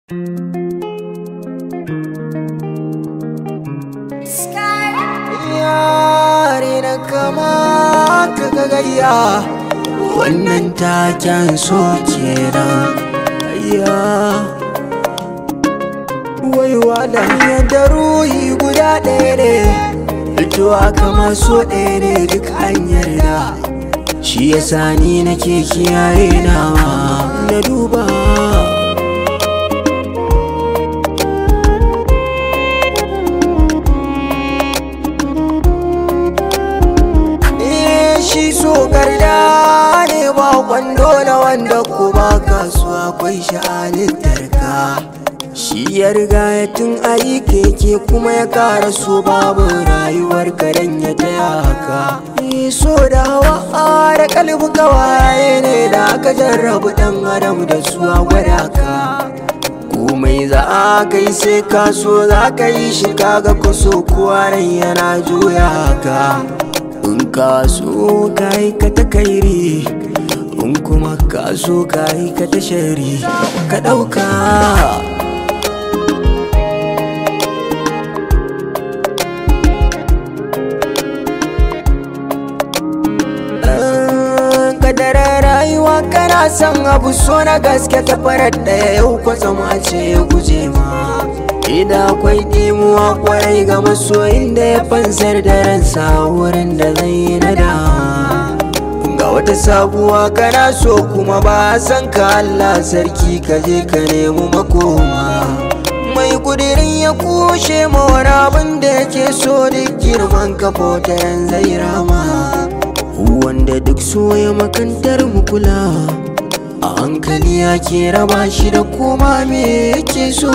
yare na kama ka gagayya wannan taken so kenan ayya waiwa da yadda ruhi guda ɗaya ne fitowa kama so ɗaya ne duk an yarda shi yasa ni nake kiyaye nawa na duba shi so garda ne ba kwando na wanda ko ba kasuwa akwai sha'anin ka shi ya riga ya tun ayi keke kuma ya kara so babu rayuwar karen ya taya haka so da hawa da kalbi kawaye ne da aka jarrabu dan adam da su a gwada ka komai za a kai sai ka so za ka yi shi kaga kuso kuwa rai yana juya ka in ka so ka yi ka ta kairi in kuma ka so ka yi ka ta shari ka ɗauka kadarar rayuwa kana son abu so na gaske ta farar ɗaya yau kwatsam a ce ya guje ma Ida akwai dimuwa kwarai ga masoyin da ya fansar da ransa wurin da zai yi nada Ga wata sabuwa kana so kuma ba san ka Allah sarki ka je ka nemi makoma Mai kudirin ya kushe ma wani abin da yake so duk girman kafotaran zai rama Wanda duk so ya makantar mu kula a hankali ya ke raba shi da koma me yake so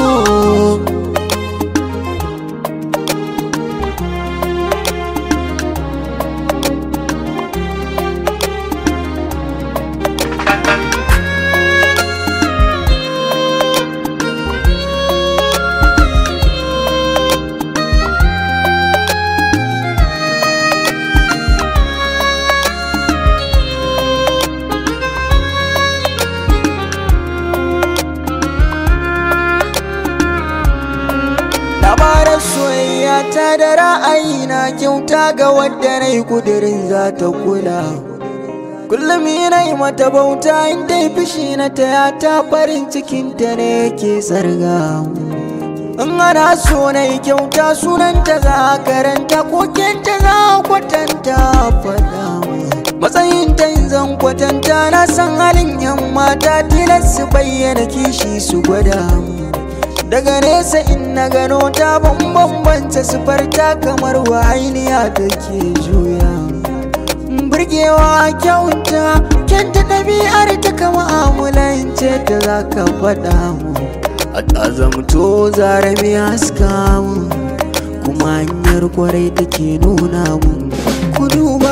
labaran soyayya ta da ra'ayi na kyauta ga wadda na yi kudirin za ta kula kullum yana yi mata bauta inda yi fishi na ta ya ta farin cikinta ne yake tsarga in ana so na yi kyauta sunanta za a karanta kokenta za a kwatanta faɗa matsayin ta yin zan kwatanta na san halin yan mata tilas su bayyana kishi su gwada daga nesa in na gano ta bambanta sifarta kamar wahainiya take juya burgewa kyauta kyanta ɗabi'ar ta kama amulance ta za ka faɗa mu a ƙazamto zara mai haska mu kuma hanyar kwarai take nuna mu ku duba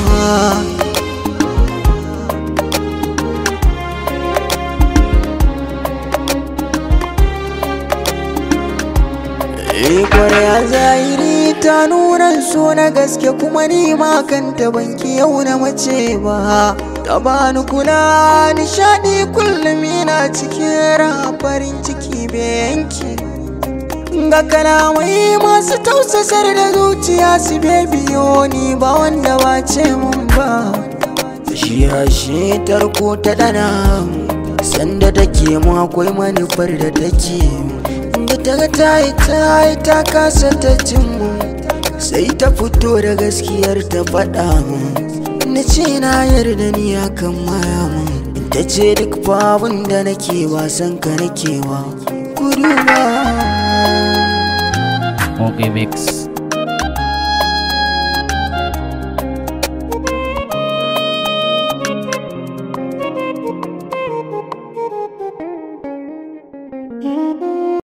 kwarya zahiri ta nuna so na gaske kuma ni ma kanta banki yau na mace ba ta bani kula nishadi kullum ina cikin raha farin ciki bai yanki ga kalamai masu tausasar da zuciya su biyo ni ba wanda ba ce mun ba shi hashe tarko ta dana sanda take mu akwai manufar da take da ta ga ta yi ta yi ta kasa ta mu sai ta fito da gaskiyar ta faɗa mu na ce na yarda ni akan maya mu ta ce duk babun da nake wasan ka nake wa kudu ba Okay, Mix.